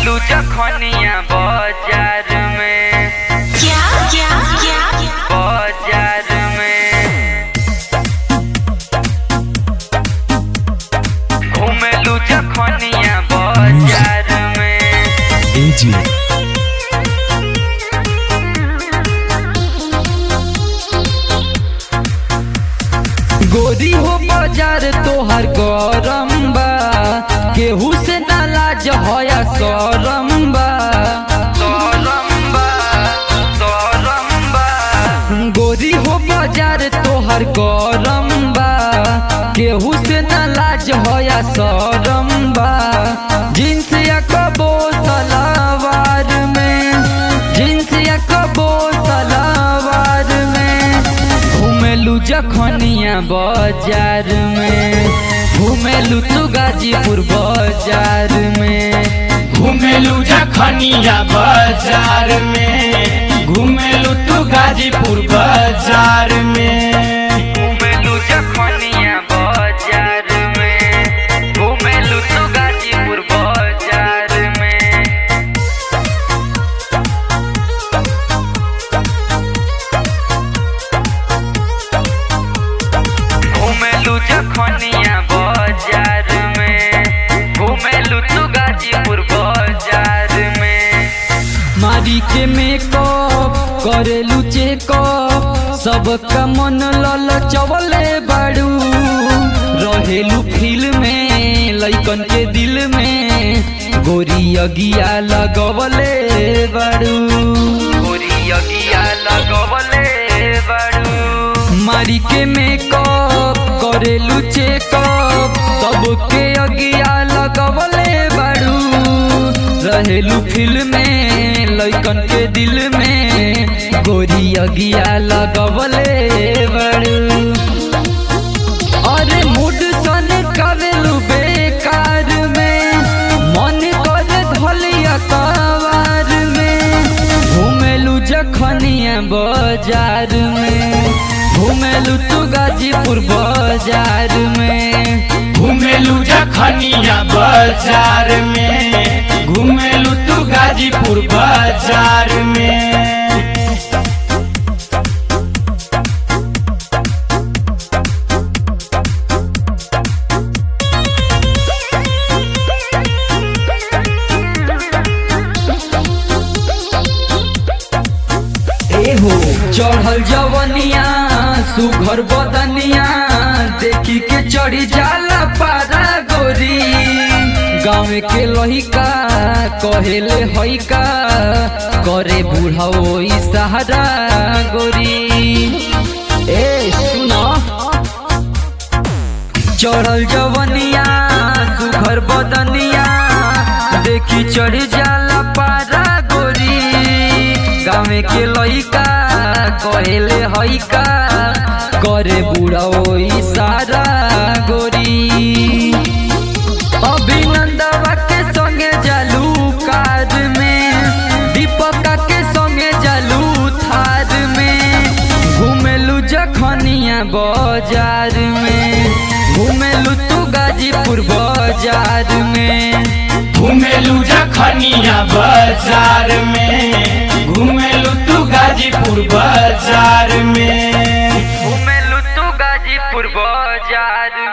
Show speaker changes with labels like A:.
A: घुमेलू जखनिया बाजार में
B: क्या क्या क्या
A: बाजार में घुमेलू जखनिया बाजार में
C: AG
D: गोरी हो बाजार तोहर गरम बा केहू से नालाज होया सरम बा
A: सोरम्बा सोरम्बा
D: गोरी हो बाजार तोहर गरम बा केहू से नालाज होया सरम बा जींस या कबो सलावार में जींस या कबो सलावार में घुमेलू जखनिया बाजार में घुमेलू तू गाजीपुर बाजार में
E: घुमेलू जखनिया बाजार में घुमेलू तू गाजीपुर बाजार में
A: घुमेलू जखनिया बाजार में घुमेलू तू गाजीपुर बाजार में घुमेलू जखनिया बाजार में घुमेलू तू गाजीपुर बाजार में
D: मारी के मेकअप करेलू चेकअप सबका मन लल चवले बाड़ू रहेलू फील में लइकन के दिल में गोरी अगिया लगवले बाड़ू
A: गोरी अगिया लगवले बड़ू
D: मारी के मेकअप करेलू चेकअप सबके अगिया लगवले बाड़ू रहेलू फील में लइकन के दिल में गोरी अगिया लगवले बाड़ू अरे मूड सन करेलू बेकार में मन करे धलिया कवार में घुमेलू जखनिया बाजार में घुमेलू तू गाजीपुर बाजार में
E: घुमेलू जखनिया बाजार में घुमेलू तू गाजीपुर बाजार में
D: चढ़ल जवनिया सुघर बदनिया देखी के चढ़ी जाला पारा गोरी गाँव के लहिका कहेले हइका करे बूढ़ा ओई सहारा गोरी ए सुना चढ़ल जवनिया सुघर बदनिया देखी चढ़ जाला पारा गोरी गाँव के लइका कहेले हइका करे बूढ़ा ओई सारा गोरी अभिनंदवा के संगे जालू कार में दीपका के संगे जालू थार में घुमेलू जखनिया बाजार में घुमेलू तू गाजीपुर बाजार में
E: घुमेलू जखनिया बाजार में घुमेलू तू गाजीपुर बाजार में
A: घुमेलू तू गाजीपुर बाजार